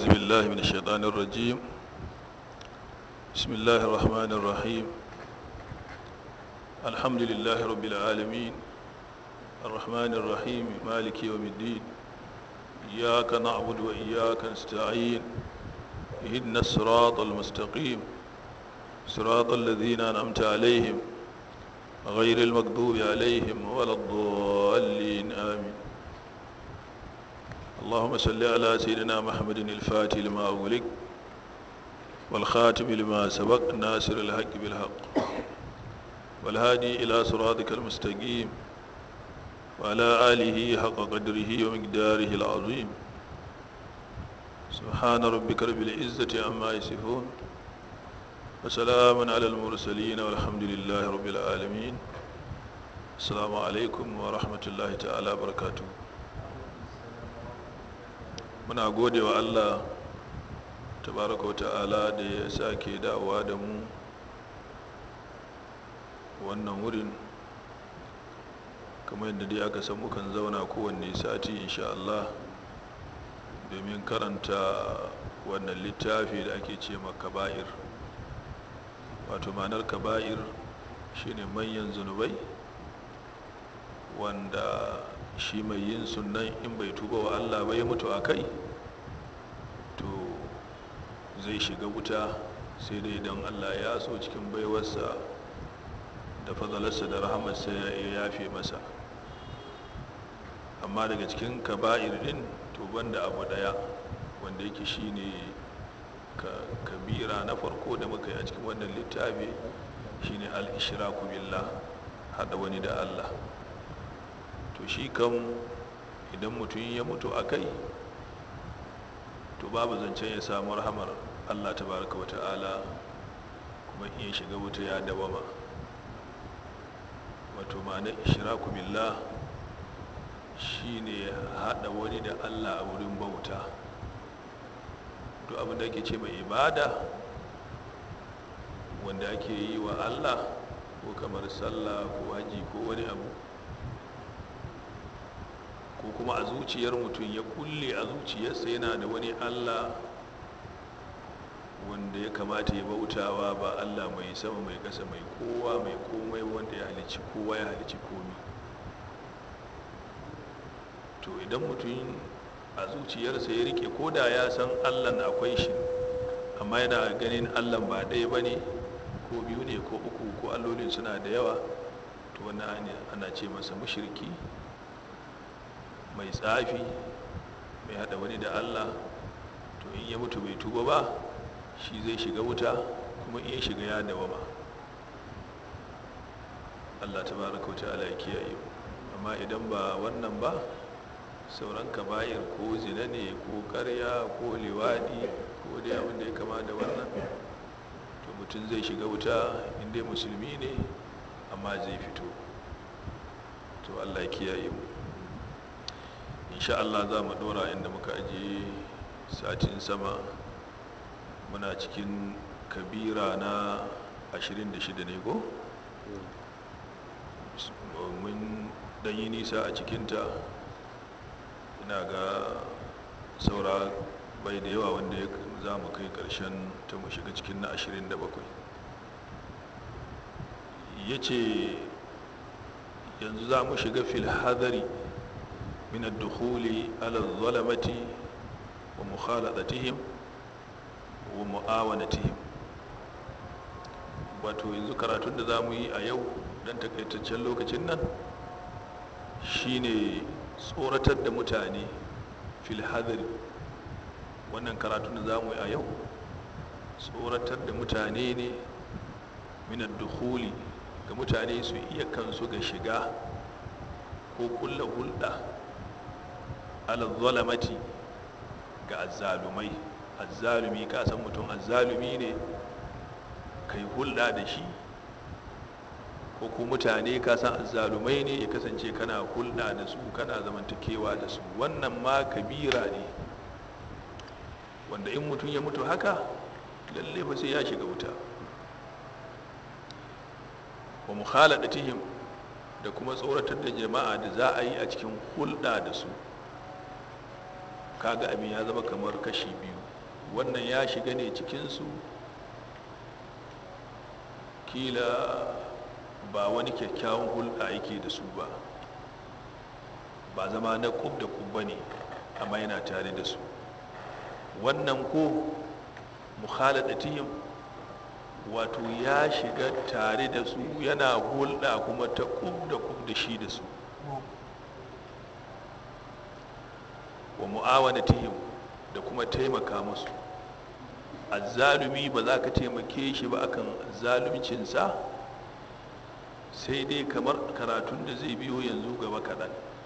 أعوذ بالله من الشيطان الرجيم بسم الله الرحمن الرحيم الحمد لله رب العالمين الرحمن الرحيم مالك يوم الدين إياك نعبد وإياك نستعين اهدنا الصراط المستقيم صراط الذين أنعمت عليهم غير المغضوب عليهم ولا الضالين آمين اللهم صل على سيدنا محمد الفاتح لما أغلق والخاتم لما سبق ناصر الحق بالحق والهادي إلى صراطك المستقيم وعلى آله حق قدره ومقداره العظيم سبحان ربك رب العزة عما يصفون وسلام على المرسلين والحمد لله رب العالمين السلام عليكم ورحمة الله تعالى وبركاته muna gode wa allah tabaraka wa ta'ala da ya sake dawowa da mu wannan wurin kamar yadda dai aka san mukan zauna kowanne sati insha Allah domin karanta wannan littafi da ake ce kaba'ir wato ma'anar kaba'ir shine manyan zunubai wanda shi mai yin sunan in bai tuba wa Allah ba ya mutu a kai to zai shiga wuta sai dai idan Allah ya so cikin baiwarsa da fadalarsa da rahamarsa ya yafe masa amma daga cikin kaba'ir din to banda abu daya wanda yake shine kabira na farko da muka yi a cikin wannan littafi shine al-ishraku billah hada wani da Allah to shi kan idan mutum ya mutu a kai to babu zancen ya samu rahamar allah tabaraka wa ta'ala kuma iya shiga wuta ya dawama wato ma'ana ishiraku billah shine haɗa wani da allah a wurin bauta to abin da ake ce mai ibada wanda ake yi wa allah ko kamar sallah ko haji ko wani abu ko kuma a zuciyar mutum ya kulle a zuciyarsa yana da wani allah wanda ya kamata ya bautawa ba allah mai sama mai kasa mai kowa mai komai wanda ya halici kowa ya halici komi to idan mutum a zuciyarsa ya rike ko da ya san allah akwai shi amma yana ganin allah ba ɗaya ba ne ko biyu ne ko uku ko allolin suna da yawa to wannan ana ce masa mushirki mai tsafi mai hada wani da allah to in ya mutu bai tuba ba shi zai shiga wuta kuma in ya shiga ya dawama allah ta baraka wata ala ya kiyaye amma idan ba wannan ba sauran kaba'ir ko zina ne ko karya ko liwadi ko dai abin da ya kama da wannan to mutum zai shiga wuta inda musulmi ne amma zai fito to allah ya kiyaye mu insha Allah za mu dora inda muka ajiye satin sama muna cikin kabira na 26 ne ko? mun yi nisa a cikinta ina ga saura bai da yawa wanda za mu kai karshen ta mu shiga cikin na 27 ya ce yanzu za mu shiga fil hadari من الدخول على الظلمة ومخالطتهم ومعاونتهم wato yanzu karatun da za mu yi a yau don takaitaccen lokacin nan shine tsoratar da mutane fil hadari wannan karatun da za mu yi a yau tsoratar da mutane ne minar dukhuli ga mutane su iya kansu ga shiga ko kulla hulɗa alazzalamati ga azzalumai azzalumi ka san mutum azzalumi ne kai hulɗa da shi ko ku mutane ka san azzalumai ne ya kasance kana hulɗa da su kana zamantakewa da su wannan ma kabira ne wanda in mutum ya mutu haka lalle fa sai ya shiga wuta wa mukhaladatihim da kuma tsoratar da jama'a da za a yi a cikin hulɗa da su kaga abin ya zama kamar kashi biyu wannan ya shiga ne cikinsu kila ba wani kyakkyawan hulɗa yake da su ba ba zama na kub da kub ba ne amma yana tare da su wannan ko mukhaladatihim wato ya shiga tare da su yana hulɗa kuma ta kub da kub da shi da su wa mu'awanatihim da kuma taimaka musu azzalumi ba za ka taimake shi ba akan zaluncinsa sai dai kamar karatun da zai biyo yanzu gaba kaɗan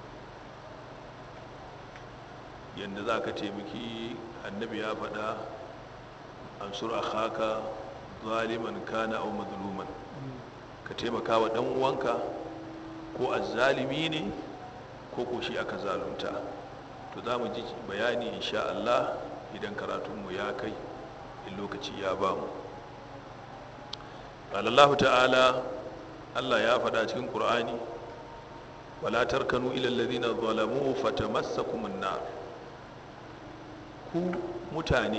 yadda za ka taimaki annabi ya faɗa ansur akhaka zaliman kana au mazluman ka taimaka wa ɗan uwanka ko azzalimi ne ko ko shi aka zalunta to za mu ji bayani insha Allah idan karatunmu ya kai in lokaci ya ba mu Allah ta'ala Allah ya faɗa cikin ƙur'ani wala tarkanu ila alladhina zalamu fatamassakum an-nar ku mutane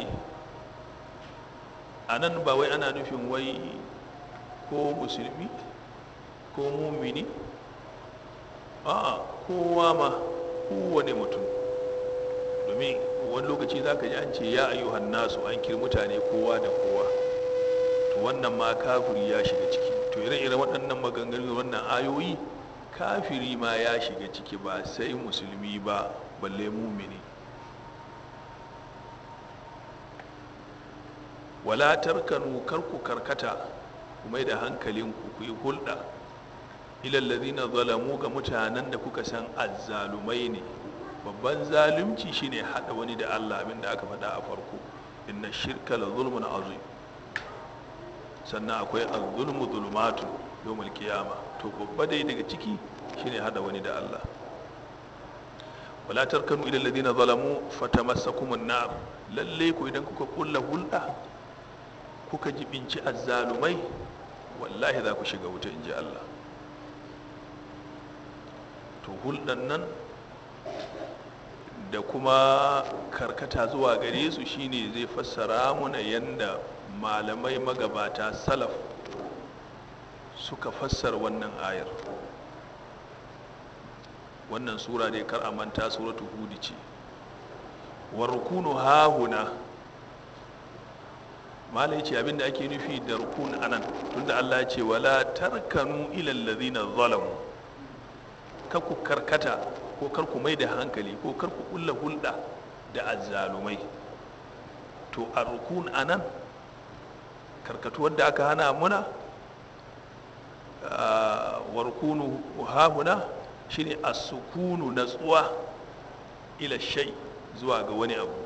anan ba wai ana nufin wai ko musulmi ko mumini a kowa ma kowane mutum domin wani lokaci za ka ji an ce ya ayyuhan nasu an kiri mutane kowa da kowa to wannan ma kafiri ya shiga ciki to ire-ire waɗannan maganganu wannan ayoyi kafiri ma ya shiga ciki ba sai musulmi ba balle mumini wala tarkanu karku karkata ku mai da hankalinku ku yi hulɗa ilallazina zalamu ga mutanen da kuka san azzalumai ne babban zalunci shine hada wani da Allah abinda aka faɗa a farko inna shirka la zulmun azim sannan akwai az-zulmu zulumatun yawmal qiyama to babba dai daga ciki shine hada wani da Allah wala tarkanu ila alladhina zalamu fatamassakum an-nar lalle ku idan kuka kulla hulɗa kuka jibinci azzalumai wallahi za ku shiga wuta inji Allah to hulɗan nan da kuma karkata zuwa gare su shine zai fassara muna yadda malamai magabata salaf suka fassara wannan ayar wannan sura dai kar a manta suratu hudi ce warkunu hahuna malai ce abinda ake nufi da rukun anan tunda Allah ce wala tarkanu ilal ladina zalamu ku karkata ko kar ku mai da hankali ko kar ku kulla hulɗa da azzalumai to a rukun a nan karkatuwar da aka hana muna wa rukunu hahuna shine as-sukunu natsuwa ila shay zuwa ga wani abu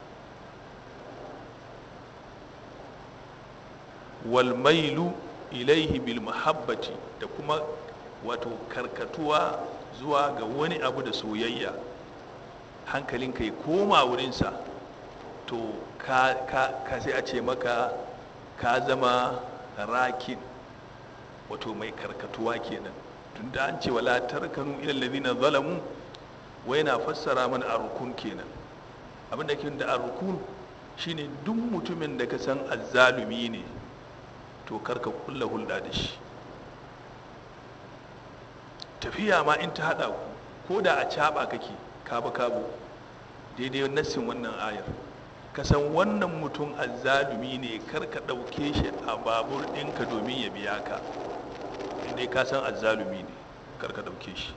wal mailu ilaihi bil mahabbati da kuma wato karkatuwa zuwa ga wani abu da soyayya hankalinka ya koma wurinsa to ka, ka, ka sai a ce maka ka zama rakin wato mai karkatuwa kenan tun da an ce wala tarkanu ilal ladina zalamu wai na fassara mana arukun kenan abinda ke da arukun shine duk mutumin da ka san azzalumi ne to karka kulla hulɗa da shi tafiya ma in ta haɗa ku ko da a caɓa kake kaba kabo daidai nassin wannan ayar ka san wannan mutum azzalumi ne kar ka ɗauke shi a babur ɗinka domin ya biya ka inda ka san azzalumi ne kar ka ɗauke shi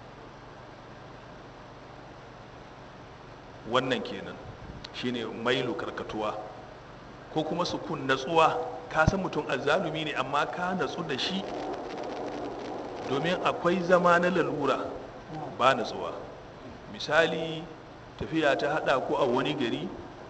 wannan kenan shine mailu karkatuwa ko kuma sukun natsuwa ka san mutum azzalumi ne amma ka natsu da shi domin akwai zama na lalura ba natsuwa misali tafiya ta hada ku a wani gari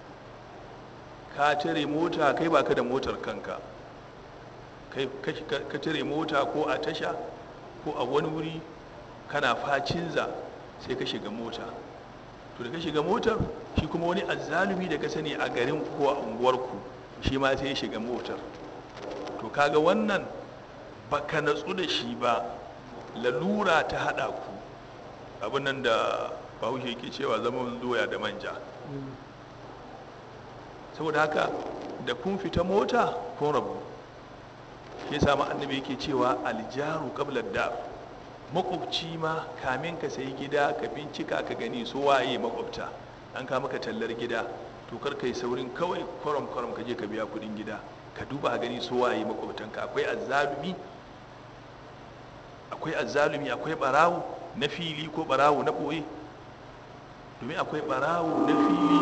ka tare mota kai baka da motar kanka kai ka tare mota ko a tasha ko a wani wuri kana facinza sai ka shiga mota to da ka shiga motar shi kuma wani azzalumi da ka sani a garin ko a unguwarku shi ma sai ya shiga motar to kaga wannan baka natsu da shi ba lalura ta hada ku abin nan da bahaushe ke cewa zaman doya da manja saboda haka da kun fita mota kun rabu ya samu annabi yake cewa aljaru qabla da makwabci ma kamin ka sayi gida ka bincika ka gani so waye makwabta an ka maka tallar gida to kar kai saurin kawai kwaram kwaram ka je ka biya kudin gida ka duba a gani so waye makwabtanka akwai azzalumi akwai azzalumi akwai barawo na fili ko barawo na boye domin akwai barawo na fili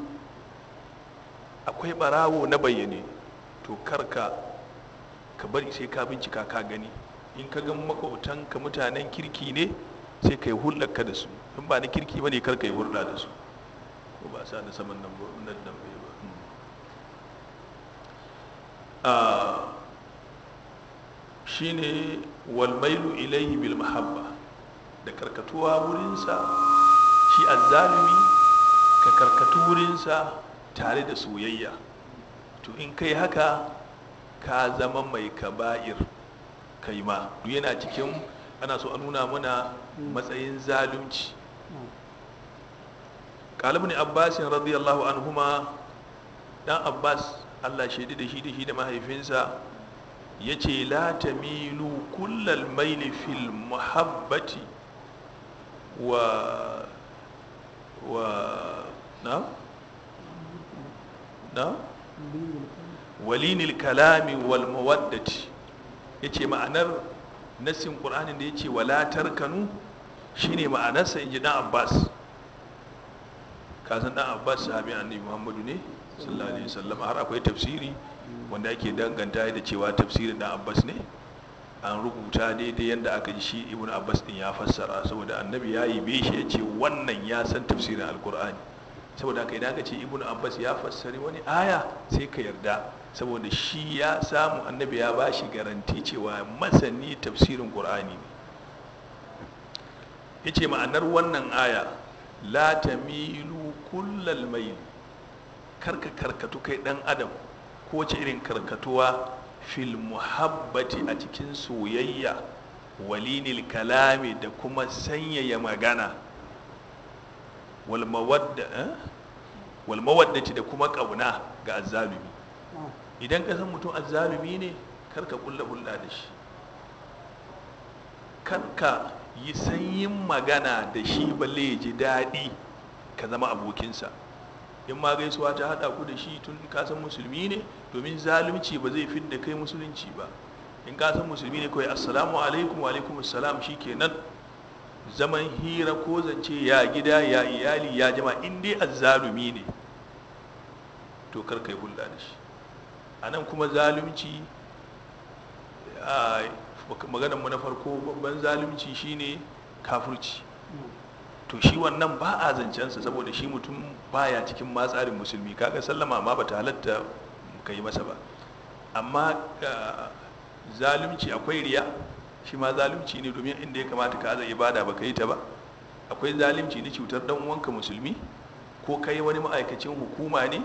akwai barawo na bayyane to karka ka bari sai ka bincika ka gani in ka ga makwabtanka mutanen kirki ne sai ka yi hulɗarka da su in ba na kirki ba ne karka yi hulɗa da su ko ba sa da saman nan nan nan bai ba shine walmailu ilaihi bil mahabba da karkatuwa wurinsa shi azzalumi ka karkatu wurinsa tare da soyayya to in kai haka ka zama mai kaba'ir kai ma duk yana cikin ana so a nuna mana matsayin zalunci kalibin abbasin radiyallahu anhuma dan abbas allah shaidi da shi da shi da mahaifinsa ya ce la tamilu kullal maili fil muhabbati wa wa na na walinil kalami wal mawaddati yace ma'anar nassin qur'anin da yace wala tarkanu shine ma'anarsa inji dan abbas kasan dan abbas sahabi annabi muhammadu ne sallallahu alaihi wasallam har akwai tafsiri wanda ake danganta da cewa tafsirin dan abbas ne an rubuta daidai yadda aka ji shi ibn abbas din ya fassara saboda annabi ya yi shi ya ce wannan ya san tafsirin alkur'ani saboda haka idan aka ce ibn abbas ya fassari wani aya sai ka yarda saboda shi ya samu annabi ya ba shi garanti cewa masani tafsirin qur'ani ne ya ce ma'anar wannan aya la tamilu kullal mail karka karkatu kai dan adam ko ce irin karkatuwa fil muhabbati a cikin soyayya walinil kalami da kuma sanyaya magana wal mawaddati da kuma kauna ga azzalumi idan ka san mutum azzalumi ne karka kulla hulɗa da shi karka yi sanyin magana da shi balle ya ji daɗi ka zama abokinsa in ma gaisuwa ta haɗa ku da shi tun ka san musulmi ne domin zalunci ba zai fi da kai musulunci ba in ka san musulmi ne kawai assalamu alaikum wa alaikum assalam kenan zaman hira ko zance ya gida ya iyali ya jama in dai azzalumi ne to kar kai hulɗa da shi a nan kuma zalunci a maganar mu na farko babban zalunci shine kafurci to shi wannan ba a zancensa saboda shi mutum baya cikin matsarin musulmi kaga sallama ma bata halatta ka yi masa ba amma zalunci akwai riya shi ma zalunci ne domin inda ya kamata ka aza ibada ba ka yi ta ba akwai zalunci na cutar dan uwanka musulmi ko kai wani ma'aikacin hukuma ne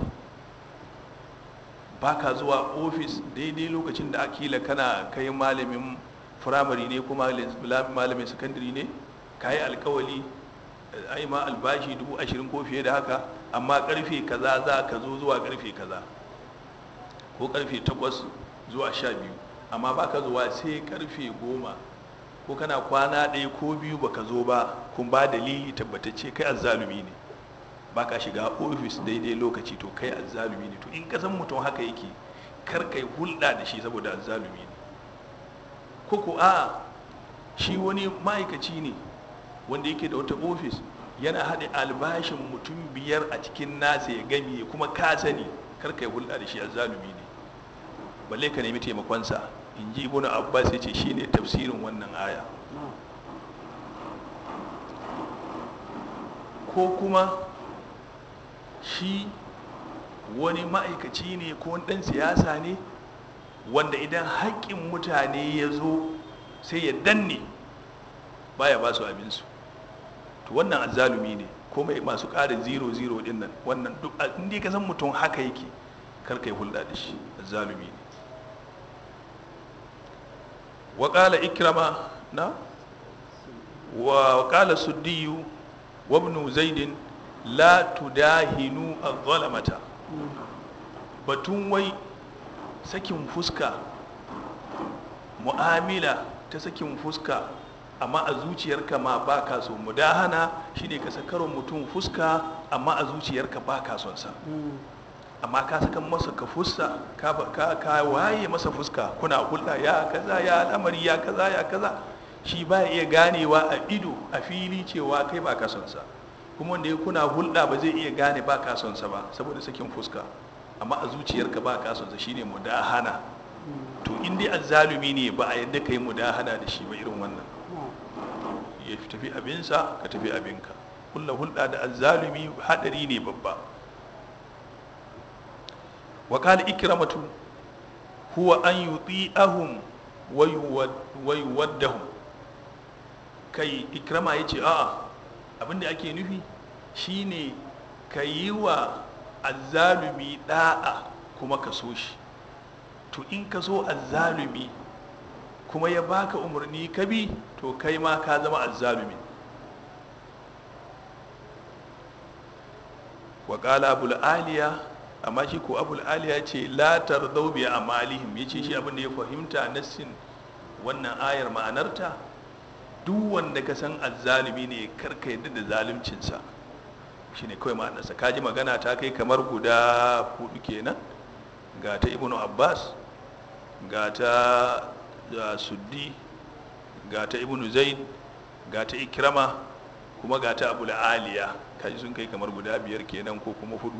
ba ka zuwa ofis daidai lokacin da akila kana kai malamin firamare ne ko malamin sakandare ne ka yi alkawali ai ma albashi dubu ashirin ko fiye da haka amma karfe kaza za ka zo zuwa karfe kaza ko karfe takwas zuwa sha biyu amma ba ka zuwa sai karfe goma ko kana kwana ɗaya ko biyu ba ka zo ba kun ba dalili tabbatacce kai azzalumi ne ba ka shiga ofis daidai lokaci to kai azzalumi ne to in ka san mutum haka yake kar kai hulɗa da shi saboda azzalumi ne ko ko a shi wani ma'aikaci ne wanda yake da wata ofis yana haɗe albashin mutum biyar a cikin nasa ya gami kuma ka sani karka yi hulɗa da shi a zalumi ne balle ka nemi taimakonsa in ji ibn abbas ya ce shi ne tafsirin wannan aya ko kuma shi wani ma'aikaci ne ko wani ɗan siyasa ne wanda idan haƙƙin mutane ya zo sai ya danne baya ba su abinsu to wannan azzalumi ne ko mai masu ƙarin zero zero din nan wannan duk inda ka san mutum haka yake kar kai hulɗa da shi azzalumi ne wa qala ikrama na wa qala suddiyu wa ibn zaid la tudahinu adh-dhalamata batun wai sakin fuska mu'amila ta sakin fuska amma a zuciyarka ma ba ka so mudahana shine ka sakarwa mutum fuska amma a zuciyarka ba ka son sa amma ka saka masa ka fuska ka, ka, ka waye masa fuska kuna hulɗa ya kaza ya al'amari ya kaza ya kaza shi ba iya ganewa a ido a fili cewa kai ba ka son sa kuma wanda ya kuna hulɗa ba zai iya gane ba ka son sa ba saboda sakin fuska amma a zuciyarka ba ka son sa shine mudahana to in dai azzalumi ne ba a yadda kai mudahana da shi ba irin wannan ya tafi abinsa ka tafi abinka kulla hulɗa da azzalumi haɗari ne babba wa qala ikramatu huwa an yuti'ahum wa yuwaddahum kai ikrama yace a'a abinda ake nufi shine ka yi wa azzalumi da'a kuma ka so shi to in ka so azzalumi kuma ya baka umarni ka bi to kai ma ka zama azzalumi wa qala abul aliya amma shi ko abul aliya ce la tardau bi amalihim yace shi abin da ya fahimta nassin wannan ayar ma'anarta duk wanda ka san azzalumi ne karka yadda da zaluncinsa shine kawai ma'anarsa kaji magana ta kai kamar guda hudu kenan ga ta ibnu abbas ga ta suddi ga ta ibnu zaid ga ta ikrama kuma ga ta abu aliya kaji sun kai kamar guda biyar kenan ko kuma hudu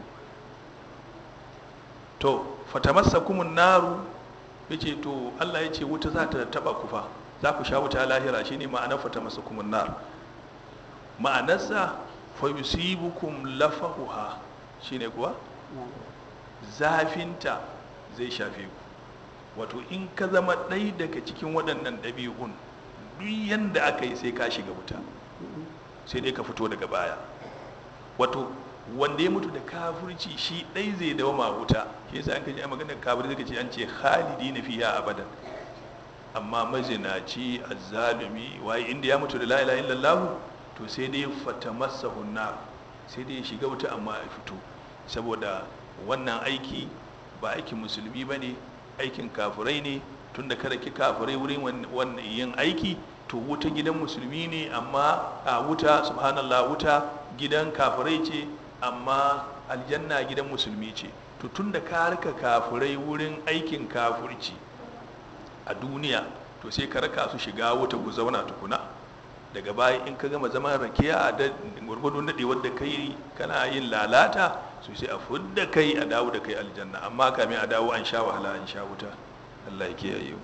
to fatamassa kumun naru ya ce to allah ya ce wuta za ta taba kufa za ku sha wuta lahira shine ma'anar fatamassa kumun nar ma'anarsa fa yusibukum lafahuha shine kuwa zafinta zai shafe ku wato in ka zama ɗai daga cikin waɗannan ɗabi'un duk yanda aka yi sai ka shiga wuta sai dai ka fito daga baya wato wanda ya mutu da kafirci shi ɗai zai dawama wuta shi yasa an kaji a maganar kafir zai ce an ce khalidi na fiya abadan amma mazinaci azzalumi waye inda ya mutu da la ilaha illallah to sai dai fatamassahu nar sai dai ya shiga wuta amma ya fito saboda wannan aiki ba aikin musulmi bane aikin kafirai ne tunda kada ki kafirai wurin wannan yin aiki to wuta gidan musulmi ne amma a wuta subhanallah wuta gidan kafirai ce amma aljanna gidan musulmi ce to tunda ka rika kafirai wurin aikin kafirci a duniya to sai ka raka su shiga wuta ku zauna tukuna daga baya in ka gama zaman rakiya da gwargwado nade wadda kai kana yin lalata so sai a fudda kai a dawo da kai aljanna amma kamin a dawo an sha wahala an sha wuta Allah ya kiyaye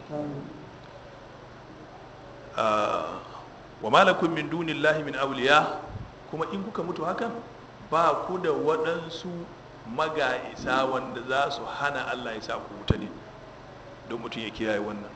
wa malakum min dunillahi min awliya kuma in kuka mutu hakan ba ku da waɗansu maga'isa wanda za su hana Allah ya sa ku wuta ne don mutum ya kiyaye wannan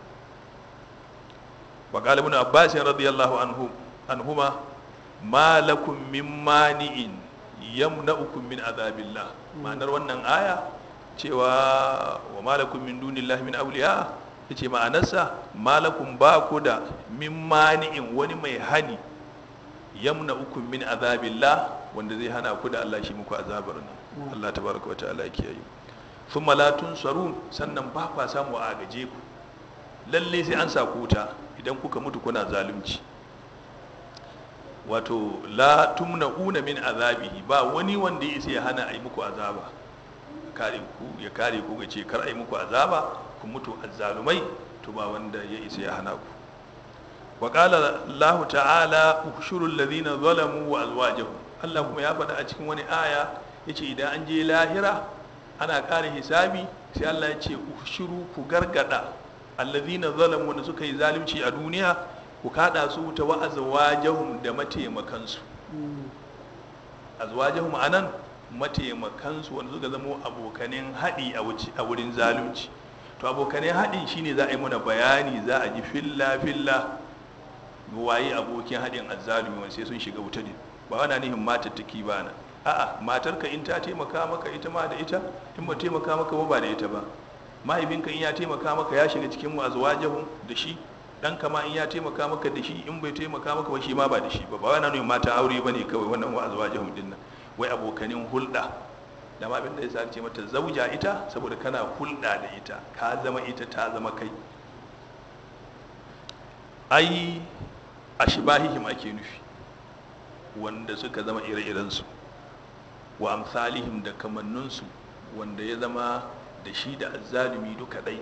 wa qala ibn abbas radiyallahu anhu anhuma ma lakum min mani'in yamna'ukum min azabillah ma'anar wannan aya cewa wa malakum min dunillahi min awliya yace ma'anarsa malakum ba ku da min mani'in wani mai hani yamna'ukum min azabillah wanda zai hana ku da Allah shi muku azabar nan Allah tabaraka wa ta'ala kiyaye thumma la tunsarun sannan ba kwa samu a gaje ku lalle sai an sa ku wuta idan kuka mutu kuna zalunci wato la tumna'una min azabihi ba wani wanda ya isa ya hana a yi muku azaba kare ku ya kare ku ga ce kar a yi muku azaba ku mutu azzalumai to ba wanda ya isa ya hana ku wa qala Allah ta'ala ukhshuru alladhina zalamu wa azwajahum Allah kuma ya faɗa a cikin wani aya yace idan an je lahira ana ƙara hisabi sai Allah ya ce ukhshuru ku gargada alladhina zalamu wanda suka yi zalunci a duniya ku kada su ta wa azwajahum da mataimakansu azwajahum anan mataimakansu wanda suka zama abokanin haɗi a wurin zalunci to abokanin haɗin shine za a yi mana bayani za a ji filla filla waye abokin haɗin azzalumi wanda sai sun shiga wuta ne ba wana nihin matattaki ba na a'a matarka in ta taimaka maka ita ma da ita in ba taimaka maka ba ba da ita ba mahaifinka in ya taimaka maka ya shiga cikin azwajahum da shi dan kama in ya taimaka maka da shi in bai taimaka maka ba shi ma ba da shi ba ba wani ne mata aure bane kawai wannan wa azwajahum din nan wai abokanin hulɗa da ma abin da ya sa ce mata zauja ita saboda kana hulɗa da ita ka zama ita ta zama kai ai a shibahihim ake nufi wanda suka zama ire-irensu wa amsalihim da kamanninsu wanda ya zama da shi da azzalumi duka ɗai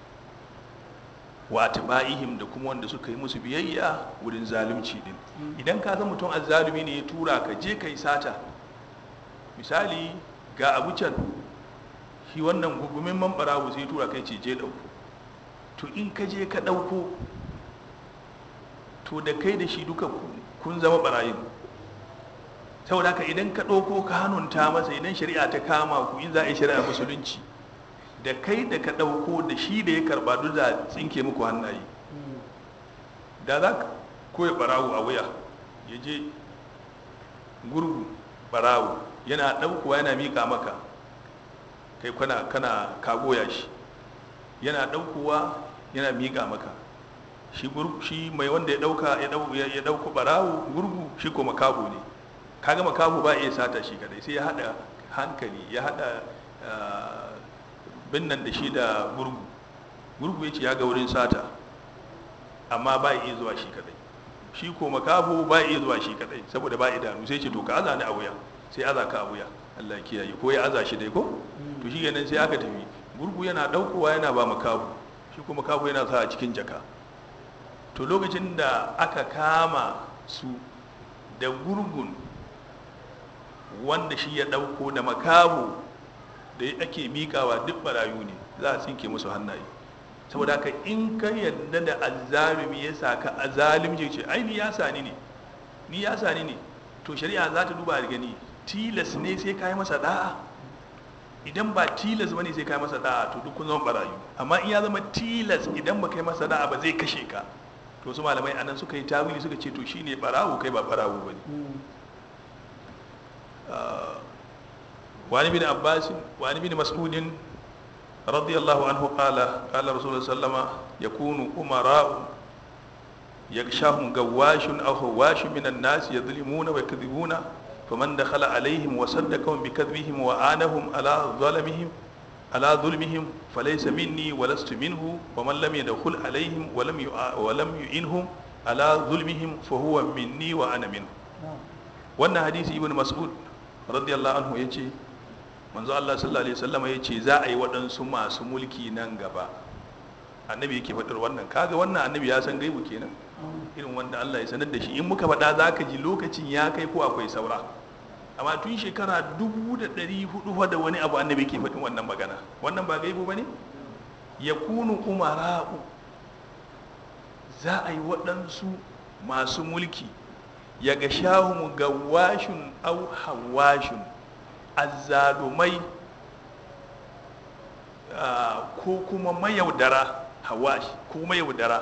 wa atba'ihim da kuma wanda suka yi musu biyayya wurin zalunci din idan ka zama mutum azzalumi ne ya tura ka je ka yi sata misali ga abu can shi wannan gugumin man barawo sai tura kai ce je ɗauko to in ka je ka ɗauko to da kai da shi duka kun zama barayin saboda haka idan ka ɗauko ka hannunta masa idan shari'a ta kama ku in za a yi shari'a musulunci da kai da ka ɗauko da shi da ya karɓa duk da tsinke muku hannaye da za ka koya barawo a wuya ya je gurgu barawo yana ɗaukowa yana miƙa maka kai kana kana kagoya shi yana ɗaukowa yana miƙa maka shi shi mai wanda ya ɗauka ya ɗauko barawo gurgu shi ko makaho ne kaga makaho ba iya sata shi kadai sai ya haɗa hankali ya haɗa binnan da shi da gurgu gurgu ya ce ya ga wurin sata amma ba iya zuwa shi kadai shi ko makaho ba iya zuwa shi kadai saboda ba idanu sai ce to ka aza ni a wuya sai aza ka a wuya Allah kiyaye ko ya aza shi dai ko to shi kenan sai aka tafi gurgu yana daukowa yana ba makaho shi ko makaho yana sa a cikin jaka to lokacin da aka kama su da gurgun wanda shi ya dauko da makaho da ake miƙawa duk barayu ne za a tsinke musu hannaye saboda haka in ka yadda da azzalumi ya saka azalimci ce ai ni ya sani ne ni ya sani ne to shari'a za ta duba da gani tilas ne sai ka yi masa da'a idan ba tilas bane sai ka yi masa da'a to duk kun zama barayu amma in ya zama tilas idan ba kai masa da'a ba zai kashe ka to su malamai anan suka yi tawili suka ce to shine barawo kai ba barawo bane وعن ابن عباس وعن ابن مسعود رضي الله عنه قال قال رسول الله صلى الله عليه وسلم يكون أمراء يغشاهم غواش أو هواش من الناس يظلمون ويكذبون فمن دخل عليهم وصدقهم بكذبهم وآنهم على ظلمهم على ظلمهم فليس مني ولست منه ومن لم يدخل عليهم ولم ولم يئنهم على ظلمهم فهو مني وأنا منه wannan hadisi ibn mas'ud radiyallahu anhu yace manzo Allah sallallahu alaihi wasallam yace za a yi waɗansu masu mulki nan gaba annabi yake faɗar wannan kaga wannan annabi ya san gaibu kenan irin wanda Allah ya sanar da shi in muka faɗa za ka ji lokacin ya kai ko akwai saura amma tun shekara dubu da ɗari hudu da wani abu annabi ke faɗin wannan magana wannan ba gaibu ba ne ya kunu umara'u za a yi waɗansu masu mulki ya ga shahun gawashin au hawashin azzalumai ko kuma mayaudara hawash ko mayaudara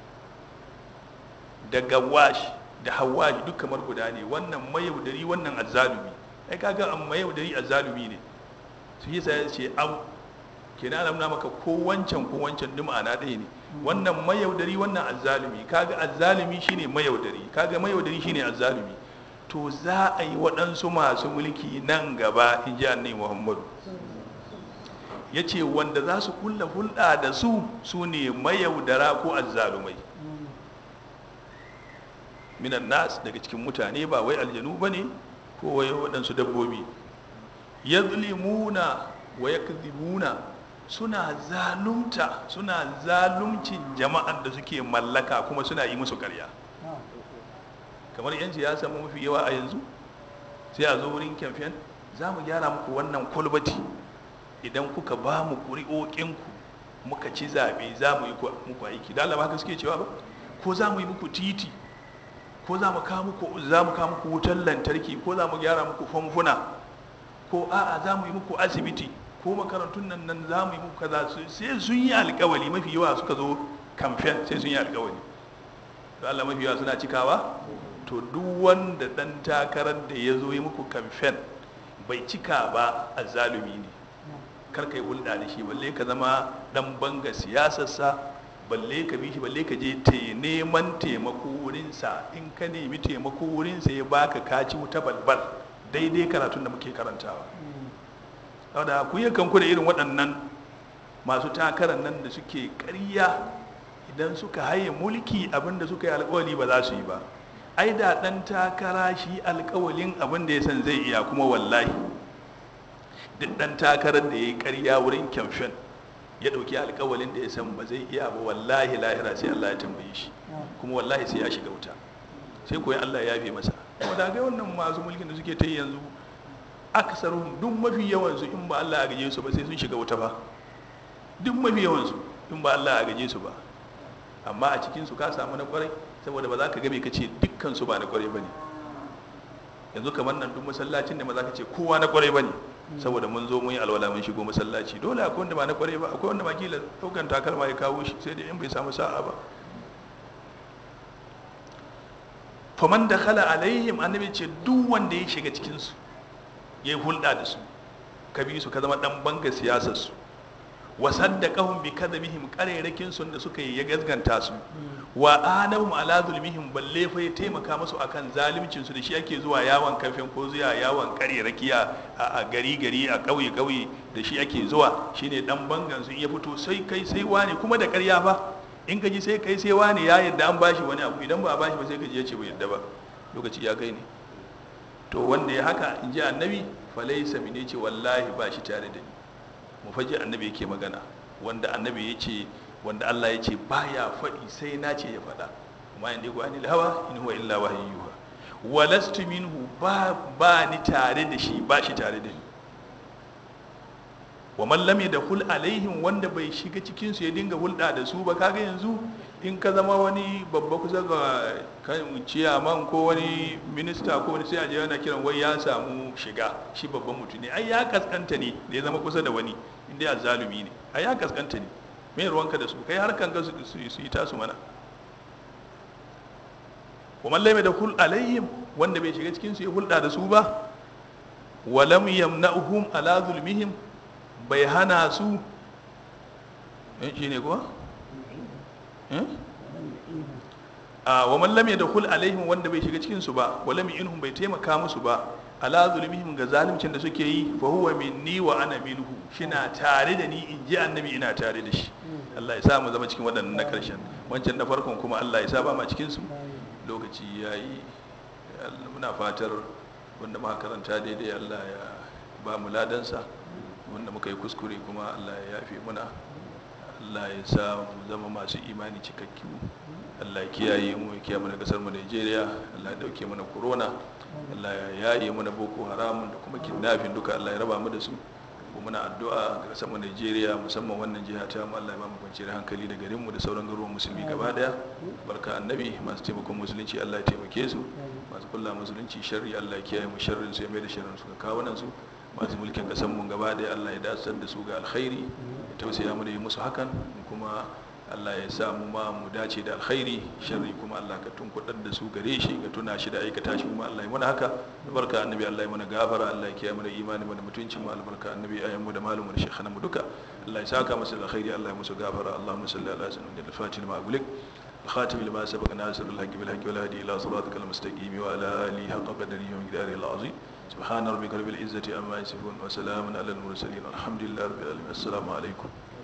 da gawash da hawash duk kamar guda ne wannan mayaudari wannan azzalumi ai kaga an mayaudari azzalumi ne su yi sai ce au kenan ana maka ko wancan ko wancan duk ma'ana ɗaya ne wannan mayaudari wannan azzalumi kaga azzalumi shine mayaudari kaga mayaudari shine azzalumi to za a yi waɗansu masu mulki nan gaba in ji annai muhammadu ya ce wanda za su kulla hulɗa da su su ne mayaudara ko azzalumai minan nas daga cikin mutane ba wai aljanu ba ne ko wai waɗansu dabbobi ya zulimuna wa ya suna zalunta suna zalumcin jama'ar da suke mallaka kuma suna yi musu karya kamar yan siyasa mu mafi yawa a yanzu sai a zo wurin kamfen za mu gyara muku wannan kwalbati idan kuka ba mu ƙuri'oƙinku muka ci zaɓe za mu yi muku aiki da Allah haka suke cewa ba ko za mu yi muku titi ko za mu kawo muku za mu kawo muku wutar lantarki ko za mu gyara muku famfuna ko a'a za mu yi muku asibiti ko makarantun nan nan za mu yi muku kaza sai sun yi alkawali mafi yawa suka zo kamfen sai sun yi alkawali da Allah mafi yawa suna cikawa to duk wanda dan takarar da ya zo yi muku kamfen bai cika ba a zalumi ne kar ka yi hulɗa da shi balle ka zama dan banga siyasarsa balle ka bi shi balle ka je te neman taimako wurinsa in ka nemi taimako wurinsa ya baka kaci wuta balbal daidai karatun da muke karantawa saboda ku yi kanku da irin waɗannan masu takarar nan da suke ƙarya idan suka haye mulki abinda suka yi alkawali ba za su yi ba ai da ɗan takara shi alkawalin abin da ya san zai iya kuma wallahi duk ɗan takarar da ya yi ƙarya wurin kyamfen ya ɗauki alkawalin da ya san ba zai iya ba wallahi lahira sai Allah ya tambaye shi kuma wallahi sai ya shiga wuta sai koyi Allah ya yafe masa kuma da ga wannan masu mulkin da suke ta yanzu aksaruhum duk mafi yawansu in ba Allah ya gaje su ba sai sun shiga wuta ba duk mafi yawansu in ba Allah ya gaje su ba amma a cikin su ka samu na kwarai saboda ba za ka game ka ce dukkan su ba na kwarai bane yanzu kamar nan duk masallacin da ma za ka ce kowa na kwarai bane saboda mun zo mun yi alwala mun shigo masallaci dole akwai wanda ba na kwarai ba akwai wanda ma kila daukan takalma ya kawo shi sai da in bai samu sa'a ba faman da khala alaihim annabi ce duk wanda ya shiga cikin su ya yi hulɗa da su ka bi su ka zama dan banga siyasar su wa saddaqahum bi kadhibihim qarerakin sun da suka yi ya gazganta su wa anahum ala zulmihim balle fa ya taimaka musu akan zalimcin su da shi ake zuwa yawon kafin ko zuwa yawon qareraki a gari gari a kauye kauye da shi ake zuwa shine dan bangan su ya fito sai kai sai wani kuma da ƙarya fa in ka ji sai kai sai wani ya yadda an bashi wani abu idan ba a bashi ba sai ka ji ya ce bai yadda ba lokaci ya kai ne to wanda ya haka in ji annabi falaisa mine ce wallahi ba shi tare da ni mu faji annabi yake magana wanda annabi ya ce wanda Allah ya ce baya faɗi sai na ce ya faɗa kuma in digo anil hawa in huwa illa wahayyuha walastu minhu ba ba ni tare da shi ba shi tare da ni wa man lam yadkhul alaihim wanda bai shiga cikin su ya dinga hulɗa da su ba kaga yanzu in ka zama wani babba kusa ga kan ciyaman ko wani minista ko wani sai a je yana kiran wai ya samu shiga shi babban mutum ne ai ya kaskanta ne da ya zama kusa da wani inda ya zalumi ne ai ya kaskanta ne me ruwanka da su kai har kan ga su su yi tasu mana wa man lam yadkhul alaihim wanda bai shiga cikin su ya hulɗa da su ba wa lam yamna'uhum ala zulmihim bai hana su shi ne kuwa? a wa mallam ya dakul alaihim wanda bai shiga cikinsu ba wa lam inhum bai taimaka musu ba ala zulmihim ga zalimcin da suke yi fa huwa minni wa ana minhu shina tare da ni in ji annabi ina tare da shi Allah ya sa mu zama cikin waɗannan na karshen wancan na farkon kuma Allah ya sa ba ma cikin su lokaci yayi muna fatar wanda muka karanta daidai Allah ya ba mu ladansa wanda muka yi kuskure kuma Allah ya yafe muna Allah ya sa mu zama masu imani cikakku Allah ya kiyaye mu ya kiyaye mana kasar mu Najeriya Allah ya dauke mana corona Allah ya yaye mana boko haram da kuma kidnapping duka Allah ya raba mu da su ko muna addu'a ga kasar mu Najeriya musamman wannan jiha ta mu Allah ya ba mu kwanciyar hankali da garin mu da sauran garuruwan musulmi gaba daya barka annabi masu taimakon musulunci Allah ya taimake su masu kulla musulunci sharri Allah ya kiyaye mu sharrin su ya mai da sharrin su ga kawunan su masu mulkin kasan mun gaba da Allah ya dasar da su ga alkhairi ya tausaya mu da yi musu hakan kuma Allah ya sa mu ma mu dace da alkhairi sharri kuma Allah ka tunkudar da su gare shi ka tuna shi da aikata shi kuma Allah ya mana haka barka annabi Allah ya mana gafara Allah ya kiyaye mu da imani mu da mutuncin mu albarka annabi ayyan mu da malumin shekhana mu duka Allah ya saka musu da alkhairi Allah ya musu gafara Allahumma salli ala sayyidina al-fatih ma agulik الخاتم لما سبق ناصر الحق بالحق والهدي الى صراطك المستقيم وعلى اله حق قدره ومقداره العظيم سبحان ربك رب العزه عما يصفون وسلام على المرسلين والحمد لله رب العالمين السلام عليكم